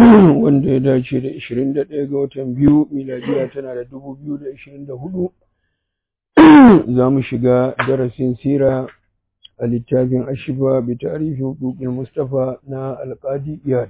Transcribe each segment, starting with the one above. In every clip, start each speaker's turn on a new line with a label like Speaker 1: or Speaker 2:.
Speaker 1: wanda ya dace da 21 ga watan biyu miladiya tana da 2024 za mu shiga darasin sira a littafin ashiba bi tarihi hukukin mustafa na alƙadi iyad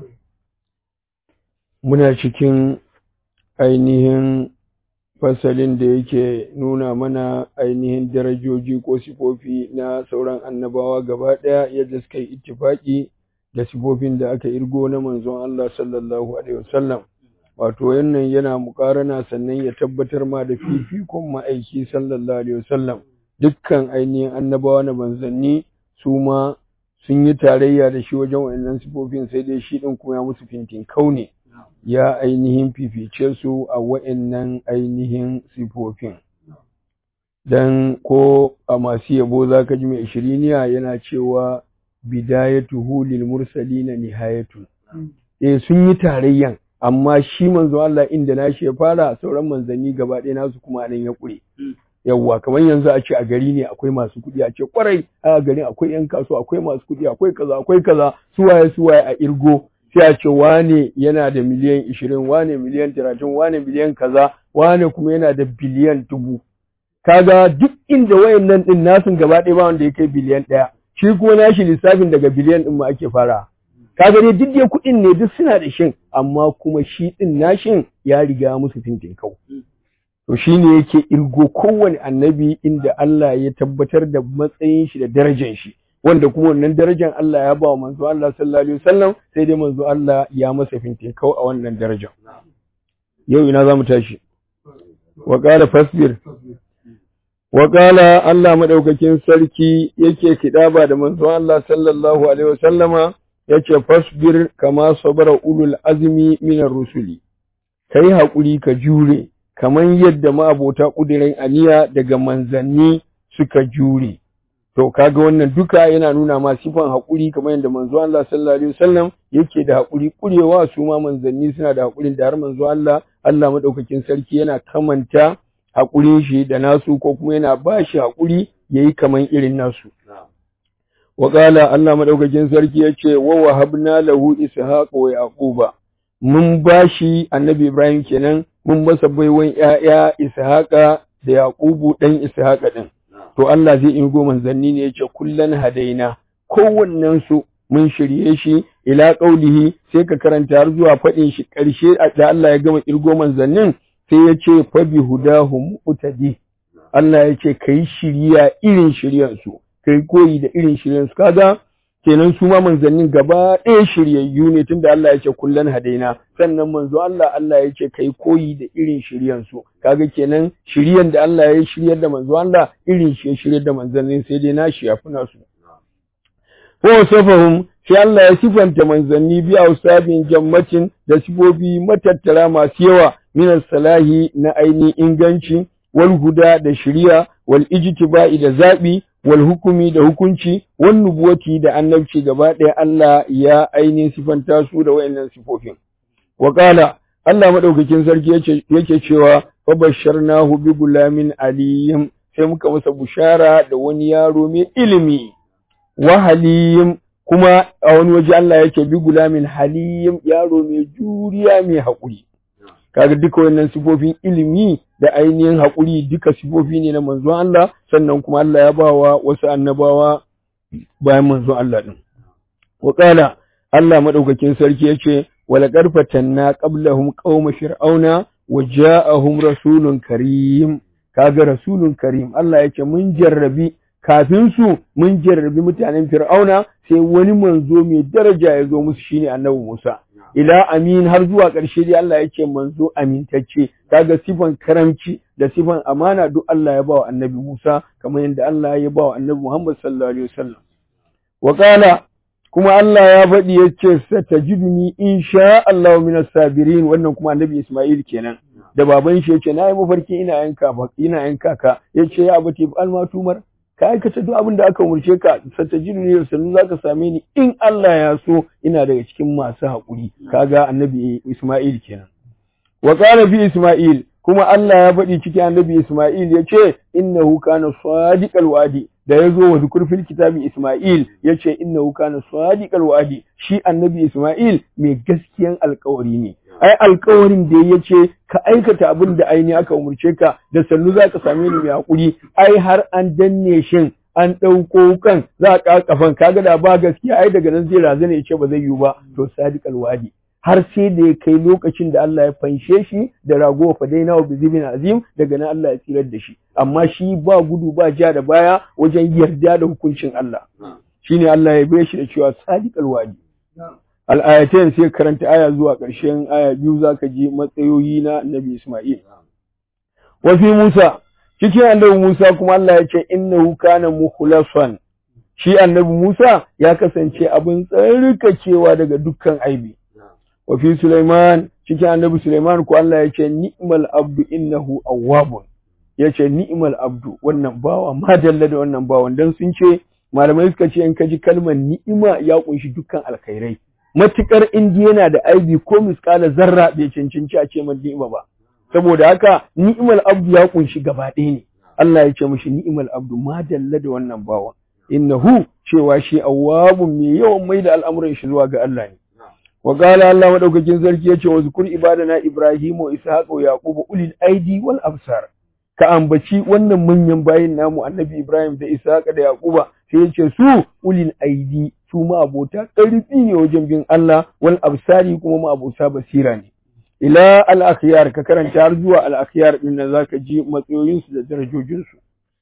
Speaker 1: muna cikin ainihin fasalin da yake nuna mana ainihin darajoji ko sifofi na sauran annabawa gaba ɗaya yadda suka yi ittifaki da sifofin da aka irgo na manzon Allah sallallahu alaihi wasallam wato yannan yana mukarana sannan ya tabbatar ma da fifikon ma'aiki sallallahu alaihi wasallam dukkan ainihin annabawa na manzanni su ma sun yi tarayya da shi wajen wa'annan sifofin sai dai shi din kuma ya musu fintin kaune ya ainihin fifice su a wa'annan ainihin sifofin dan ko a masu yabo zaka ji mai ishiriniya yana cewa bidayatuhu lil mursalina nihayatu eh sun yi tarayyan amma shi manzo Allah inda nashi ya fara sauran manzanni gaba ɗaya nasu kuma nan ya kure yawwa kamar yanzu a ce a gari ne akwai masu kuɗi a ce kwarai a garin akwai yan kasuwa akwai masu kuɗi akwai kaza akwai kaza suwaye suwaye a irgo sai a ce wane yana da miliyan ishirin wane miliyan talatin wane miliyan kaza wane kuma yana da biliyan dubu kaga duk inda wayannan din nasun gaba ɗaya ba wanda ya kai biliyan ɗaya shi kuma nashi lissafin daga biliyan ɗin ma ake fara kaga dai duk dai kuɗin ne duk suna da shin amma kuma shi ɗin nashin ya riga musu fintin kau to shi ne yake irgo kowane annabi inda Allah ya tabbatar da matsayin shi da darajar shi wanda kuma wannan darajar Allah ya ba wa manzo Allah sallallahu alaihi wasallam sai dai manzo Allah ya masa fintin kau a wannan darajar yau ina zamu tashi wa qala fasbir Waƙala Allah maɗaukakin sarki yake kiɗaba da manzon Allah sallallahu Alaihi wasallama ya ce, Fasbir kama sabara ulul azumi minar rusuli, ka yi haƙuri ka jure, kamar yadda ma'abota ƙudirin aniya daga manzanni suka jure. To, kaga wannan duka yana nuna ma sifan haƙuri kamar yadda manzo Allah sallallahu Alaihi wasallam yake da haƙuri ƙurewa su ma manzanni suna da haƙurin da har manzo Allah, Allah maɗaukakin sarki yana kamanta haƙurin shi da nasu ko kuma yana ba shi haƙuri ya yi kaman irin nasu. Waƙala Allah maɗaukakin sarki ya ce, wa wahabna lahu ishaqa wa yaquba mun ba shi annabi Ibrahim kenan mun masa baiwan ‘ya'ya ishaqa da yaqubu ɗan ishaqa ɗin. To Allah zai ingo manzanni ne ya ce kullan hadaina kowannen su mun shirye shi ila ƙaulihi sai ka karanta har zuwa faɗin shi ƙarshe da Allah ya gama ƙirgo manzannin sai ya ce fabi hudahu mu'tadi Allah ya ce kai shiriya irin shiryan su kai koyi da irin shiryan su kaga kenan su ma manzannin gaba ɗaya shiryayyu ne tunda Allah ya ce kullan hadaina sannan manzo Allah Allah ya ce kai koyi da irin shiryan su kaga kenan shiryan da Allah ya shiryar da manzo Allah irin shi shiryar da manzannin sai dai nashi ya fi nasu ko safahum sai Allah ya sifanta manzanni biya usabin jammacin da sifofi matattara masu yawa min salahi na ainihin inganci wal huda da shari'a wal ijtiba'i da zabi wal hukumi da hukunci wal nubuwati da annabci gaba ɗaya Allah ya ainihin sifanta su da wayannan sifofin wa qala Allah madaukakin sarki yake yake cewa fa basharnahu bi gulamin aliyim sai muka masa bushara da wani yaro mai ilimi wa halim kuma a wani waje Allah yake bi gulamin halim yaro mai juriya mai haƙuri kaga duka wannan sifofin ilimi da ainihin haƙuri duka sifofi ne na manzon Allah sannan kuma Allah ya bawa wasu annabawa bayan manzon Allah din wa qala Allah madaukakin sarki yace wala qarfatanna qablahum qauma fir'auna wa ja'ahum rasulun karim kaga rasulun karim Allah yake mun jarrabi kafin su mun jarrabi mutanen fir'auna sai wani manzo mai daraja ya zo musu shine annabi Musa ila amin har zuwa ƙarshe dai Allah yake manzo amintacce kaga sifan karamci da sifan amana duk Allah ya bawa annabi Musa kamar yadda Allah ya bawa annabi Muhammad sallallahu alaihi wasallam wa qala kuma Allah ya faɗi yace satajiduni insha Allah min sabirin wannan kuma annabi Isma'il kenan da baban shi yace nayi mafarki ina yanka ina yanka ka yace ya abati almatumar ka aikata duk abin da aka umarce ka satajidu ne sannan zaka same ni in Allah ya so ina daga cikin masu haƙuri kaga annabi Isma'il kenan wa qala fi Isma'il kuma Allah ya faɗi cikin annabi Isma'il ya ce innahu kana sadiqal wadi da ya zo wa zukur fil kitabi Isma'il ya ce innahu kana sadiqal wa'di shi annabi Isma'il mai gaskiyan alƙawari ne ai alƙawarin da ya ce ka aikata abin da aini aka umurce ka da sannu za ka same ni mai hakuri ai har an danne shin an ɗauko kan za a ƙaƙafan kaga da ba gaskiya ai daga nan zai razana ya ce ba zai yiwu ba to sadiqal wa'di har sai da ya kai lokacin da Allah ya fanshe shi da ragowa fadaina wa bizibin azim daga nan Allah ya tsirar da shi amma shi ba gudu ba ja da baya wajen yarda da hukuncin Allah shine Allah ya bai shi da cewa sadiqal wadi al-ayatain sai karanta aya zuwa ƙarshen aya biyu zaka ji matsayoyi na Nabi Isma'il wa fi Musa cikin annabi Musa kuma Allah ya ce innahu kana mukhlasan shi annabi Musa ya kasance abin tsarkakewa daga dukkan aibi wa fi Sulaiman cikin annabi Sulaiman ko Allah ya ce ni'mal abdu innahu awwabun ya ce ni'mal abdu wannan bawa ma dalla da wannan bawan dan sun ce malamai suka ce in ka ji kalmar ni'ima ya kunshi dukkan alkhairai matukar indi yana da aibi ko miskala zarra bai cancanci a ce man ni'ima ba saboda haka ni'mal abdu ya kunshi gaba ɗaya ne Allah ya ce mishi ni'mal abdu ma dalla da wannan bawa innahu cewa shi awwabun mai yawan mai da al'amuran shi zuwa ga Allah ne wa qala Allah madaukakin sarki yace wa zkur ibadana ibrahim wa ishaq wa yaqub ulil aidi wal absar ka ambaci wannan manyan bayin namu annabi ibrahim da ishaq da yaquba sai yace su ulil aidi su ma abota ƙarfi ne wajen bin Allah wal absari kuma ma abota basira ne ila al akhyar ka karanta har zuwa al akhyar din nan zaka ji matsayoyin su da darajojin su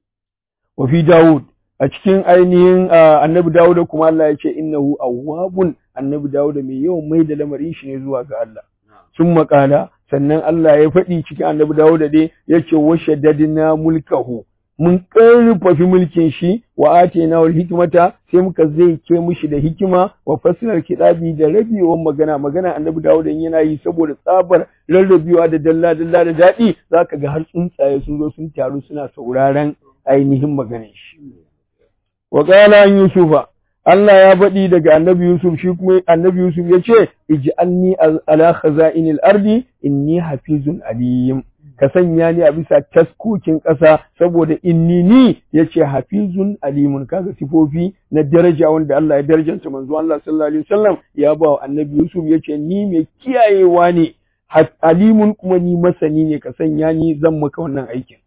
Speaker 1: wa fi daud a cikin ainihin annabi Dawuda kuma Allah ya ce innahu awwabun annabi Dawuda mai yawan mai da lamarin shi ne zuwa ga Allah sun makala sannan Allah ya faɗi cikin annabi Dawuda dai ya ce wa shaddadna mulkahu mun ƙarfafi mulkin shi wa atena wal hikmata sai muka zai ke mushi da hikima wa fasilar kidabi da rabewar magana magana annabi Dawuda yana yi saboda tsabar rarrabewa da dalla dalla da daɗi zaka ga har tsuntsaye sun zo sun taru suna sauraron ainihin maganar shi wa qala an yusufa Allah ya faɗi daga annabi Yusuf shi kuma annabi Yusuf ya ce ij'alni ala khaza'inil ardi inni hafizun alim ka sanya ni a bisa taskokin ƙasa saboda inni ni yace hafizun alimun kaga sifofi na daraja wanda Allah ya darajanta manzo Allah sallallahu alaihi wasallam ya ba wa annabi Yusuf yace ni mai kiyayewa ne alimun kuma ni masani ne ka sanya ni zan maka wannan aikin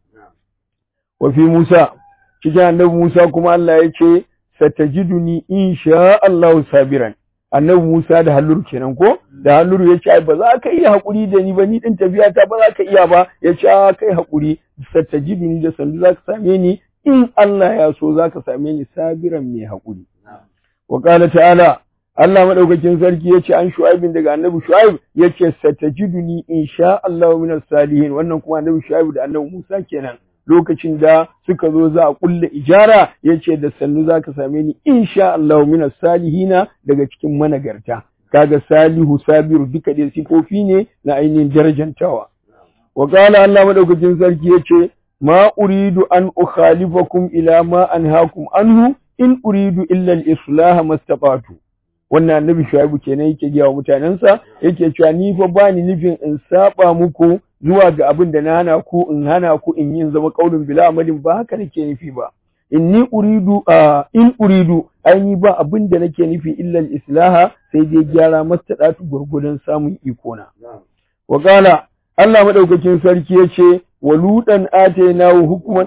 Speaker 1: wa fi Musa cikin annabi Musa kuma Allah ya ce satajiduni insha Allah sabiran annabi Musa da Halluru kenan ko da Halluru ya ce ba za ka iya hakuri da ni ba ni din tafiya ta ba za ka iya ba ya ce kai hakuri satajiduni da sandu za ka same ni in Allah ya so za ka same ni sabiran mai hakuri wa qala ta'ala Allah madaukakin sarki yace an Shu'aibin daga Annabi Shu'aib yace satajiduni insha Allah minas salihin wannan kuma Annabi Shu'aib da Annabi Musa kenan lokacin da suka zo za a kulle ijara ya ce da sannu za ka same ni insha Allah mina salihina daga cikin managarta kaga salihu sabiru duka dai sifofi ne na ainihin darajantawa wa qala Allah madaukakin sarki yace ma uridu an ukhalifakum ila ma anhaakum anhu in uridu illa al-islah mastata'tu wannan annabi shuaibu kenan yake gaya wa mutanensa yake cewa ni fa bani nufin in saba muku zuwa ga abin da na hana ku in hana ku in yin zama kaulin bila amalin ba haka nake nufi ba inni uridu in uridu aini ba abin da nake nufi illa islaha sai dai gyara mastadatu gurgudan samun iko na wa qala Allah madaukakin sarki yace waludan atainahu hukman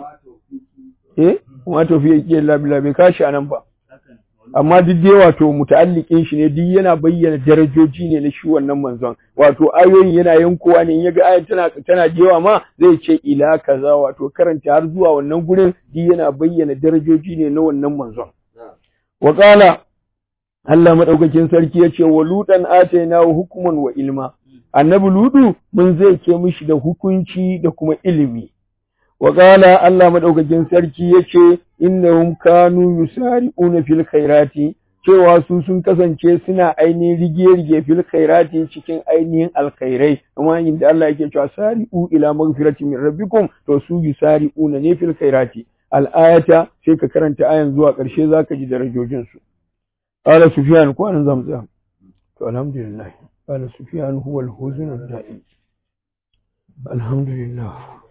Speaker 1: eh kuma tafiya yake labila bai kashi anan ba amma duk dai wato muta'alliqin shi ne duk yana bayyana darajoji ne na shi wannan manzon wato ayoyin yana yankowa ne in yaga ayat tana tana jewa ma zai ce ila kaza wato karanta har zuwa wannan gurin duk yana bayyana darajoji ne na wannan manzon wa qala Allah madaukakin sarki yace wa ludan ataina hukman wa ilma annabi ludu mun zai ke mishi da hukunci da kuma ilimi wa qala Allah madaukakin sarki yace innahum kanu yusari'una fil khairati cewa su sun kasance suna ainihin rige-rige fil khairati cikin ainihin alkhairai kuma inda Allah yake cewa sari'u ila maghfirati min rabbikum to su yusari'una ne fil khairati al-ayata sai ka karanta ayan zuwa ƙarshe zaka ji darajojin su qala sufyan ko anan zamu tsaya to alhamdulillah qala sufyan huwa al-huzn ad-da'i alhamdulillah